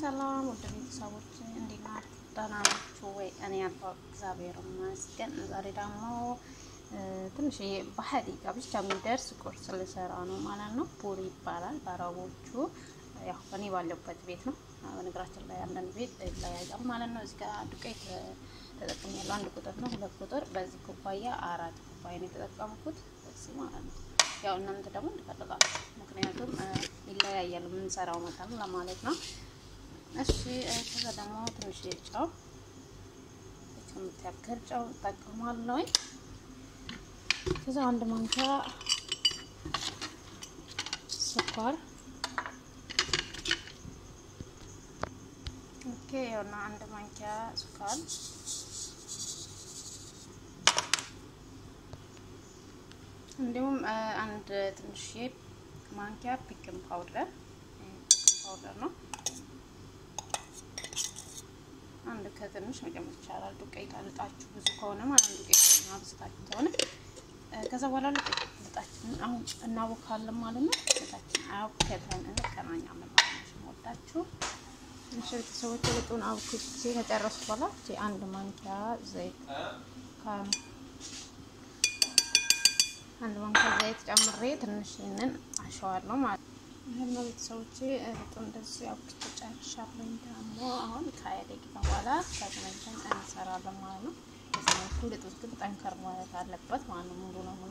ሰላም ወደ ቤተሰቦች እንዴት ናችሁ? ደህና ናችሁ ወይ? እኔ ያለው እግዚአብሔር ይመስገን። ዛሬ ደግሞ ትንሽ በሀዲቃ ብቻ የሚደርስ ቁርስ ልሰራ ነው ማለት ነው። ፑሪ ይባላል በአረቦቹ። ያው እኔ ባለበት ቤት ነው። በነገራችን ላይ አንዳንድ ቤት ይለያያል ማለት ነው። እዚህ ጋር ዱቄት ተጠቅሜያለሁ። አንድ ቁጥር ነው፣ ሁለት ቁጥር በዚህ ኩባያ አራት ኩባያ ነው የተጠቀምኩት እዚህ ማለት ነው። ያው እናንተ ደግሞ እንድፈልጋችሁ ምክንያቱም ይለያያል የምንሰራው መጠን ለማለት ነው። እሺ ከዛ ደግሞ ትንሽ ጨው ከምታክል ጨው እጠቀማለሁ። ከዛ አንድ ማንኪያ ስኳር ኦኬ፣ ያውና አንድ ማንኪያ ስኳር እንዲሁም አንድ ትንሽ ማንኪያ ፒክን ፓውደር ፒክን ፓውደር ነው። አንድ ከትንሽ መጨመር ይቻላል። ዱቄት አልጣችሁ ብዙ ከሆነ ማለት ነው። ዱቄት አብዝታችሁ ከሆነ ከዛ በኋላ ልጣችንን አሁን እናቦካለን ማለት ነው። ልጣችን አብከተን እንገናኛለን ማለት ነው። ወዳችሁ ትንሽ ቤተሰቦች ልጡን አብኩቼ ከጨረሱ በኋላ አንድ ማንኪያ ዘይት አንድ ማንኪያ ዘይት ጨምሬ ትንሽ ይህንን አሸዋለሁ ማለት ነው። ይህን ቤተሰቦቼ ልጡ እንደዚህ አብኩቼ ጨርሻለሁ። ደግሞ አሁን ከሀያ ደቂቃ በኋላ ተገናኝተን እንሰራለን ማለት ነው። በዚህ መልኩ ልጡ ግን ጠንከር ማለት አለበት ማለት ነው። ሙሉ ለሙሉ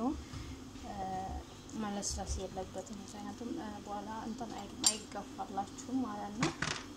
መለስለስ የለበትም። ምክንያቱም በኋላ እንትን አይገፋላችሁም ማለት ነው።